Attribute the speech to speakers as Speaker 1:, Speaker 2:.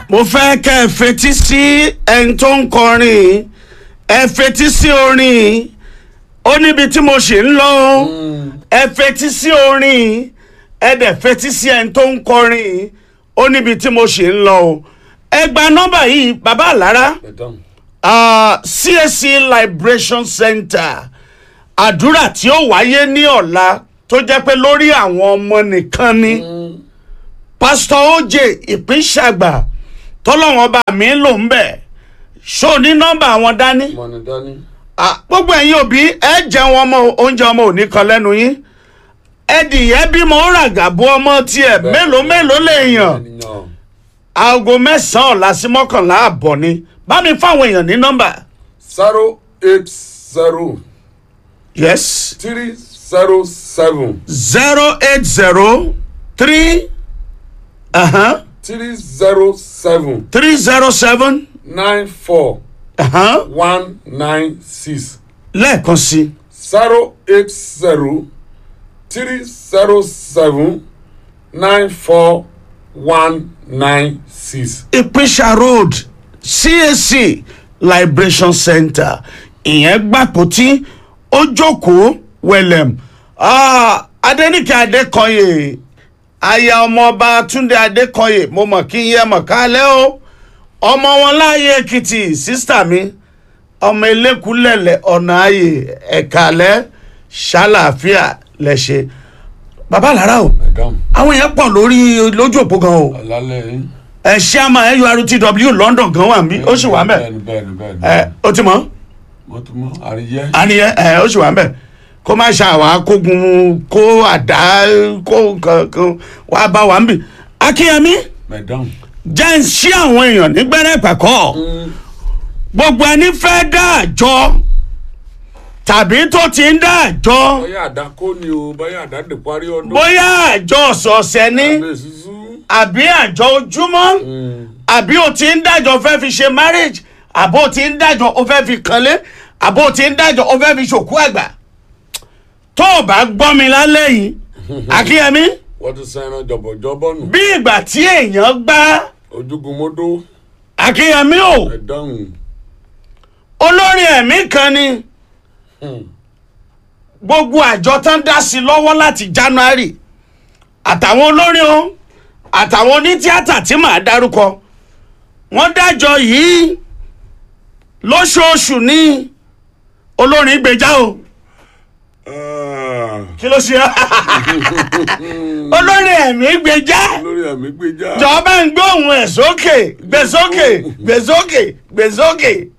Speaker 1: mo fẹ́ kẹ́ ẹ fetí sí ẹni tó ń kọrin ẹ fetí sí orin ó níbi tí mo ṣì ń lọ o ẹ fetí sí orin ẹ dẹ̀ fetí sí ẹni tó ń kọrin ó níbi tí mo ṣì ń lọ o ẹ gba nọ́mbà yìí bàbá àlára
Speaker 2: Madam.
Speaker 1: uh, CAC Liberation Center àdúrà tí ó wáyé ní ọ̀la tó jẹ́ pé lórí àwọn ọmọ nìkan ni pásítọ̀ oje ìpínṣàgbà tọ́lọ́wọ́n ọba mi lò ń bẹ̀ ṣó ní nọ́mbà àwọn dání
Speaker 2: Mọ̀nì dání.
Speaker 1: Ah, gbogbo ẹ̀yin òbí ẹ jẹun ọmọ oúnjẹ ọmọ òní kan lẹ́nu yín ẹdìyẹ bímọ ó ràgàbọ ọmọ tiẹ̀ mélòó mélòó lèèyàn
Speaker 2: Ènìyàn.
Speaker 1: aago mẹ́sàn-án ọ̀la sí mọ́kànlá àbọ̀ ni bá mi fáwọn èèyàn ní nọ́mbà.
Speaker 2: zero eight zero
Speaker 1: yes
Speaker 2: three zero seven
Speaker 1: zero eight zero three uh-huh,
Speaker 2: three zero seven
Speaker 1: three zero seven
Speaker 2: nine four
Speaker 1: uh-huh,
Speaker 2: one nine six
Speaker 1: lẹ́ẹ̀kan sí
Speaker 2: zero eight zero three zero seven nine four one nine six.
Speaker 1: ìpínṣà road CAC Liberation Center ìyẹn gbàpótí ó jókòó wẹlẹm Ah, Adéníkẹ́ Adékọyè aya ọmọọba Túndé Adékọyè mo mọ̀ kí n yẹ mọ̀ kálẹ̀ o ọmọ wọn láàyè Èkìtì sísítà mi ọmọ elékùlẹ̀lẹ̀ ọ̀nà ààyè ẹ̀kálẹ̀ ṣàlàáfíà lẹ́ṣẹ̀ bàbá lára o
Speaker 2: Madam.
Speaker 1: àwọn yẹn pọ̀ lórí lójú òpó gan o
Speaker 2: Alálẹ̀ yìí.
Speaker 1: ẹ ṣíàmà nurtw London gan wà níbí ó sì wà mẹ́
Speaker 2: Bẹ́ẹ̀ni bẹ́ẹ̀ni bẹ́ẹ̀ni.
Speaker 1: ẹ ó ti mọ̀
Speaker 2: Mo tún mọ̀ àríyẹ́.
Speaker 1: àníyẹ ẹ ó sì wà mẹ́ kó má ṣe àwa kógun kó àdá kó kankan wàá bá wa ń bì akínyẹmí
Speaker 2: Madam.
Speaker 1: jẹ́ ń ṣí àwọn èèyàn nígbẹ́rẹ́ pẹ̀kọ́ gbogbo ẹni fẹ́ dá àjọ tàbí tó ti ń dá àjọ
Speaker 2: Bóyá àdákó ni o, bóyá àdádè parí ọdún.
Speaker 1: bóyá àjọ ọ̀sọ̀ọ̀sẹ̀ ní
Speaker 2: Àbẹ̀ sísú.
Speaker 1: àbí àjọ ojúmọ́ àbí o ti ń dájọ́ fẹ́ fi ṣe marriage àbó o ti ń dájọ́ o fẹ́ fi kanlé àbó o ti ń dájọ́ o fẹ́ fi ṣòkú àgbà tó o bá gbọ́ mi lálẹ́ yìí akínyẹmí
Speaker 2: Wọ́n ti sẹ́ran jọ̀bọ̀jọ̀bọ̀ nù.
Speaker 1: bí ìgbà tí èèyàn gbá
Speaker 2: Ojúgun mọ́dó.
Speaker 1: akínyẹmí o
Speaker 2: Ẹ̀dáhùn.
Speaker 1: olórin ẹ̀mí kan ni gbogbo àjọ tán dá sí lọ́wọ́ láti january àtàwọn olórin o àtàwọn onítíátà tí màá dárúkọ wọ́n dájọ́ yìí lóṣooṣù ní olórin gbèjà o kí ló ṣe olórin ẹ̀mí gbèjà
Speaker 2: Lórí ẹ̀mí gbéjà.
Speaker 1: jọba ń gbóhùn ẹ̀ sókè gbé sókè gbé sókè gbé sókè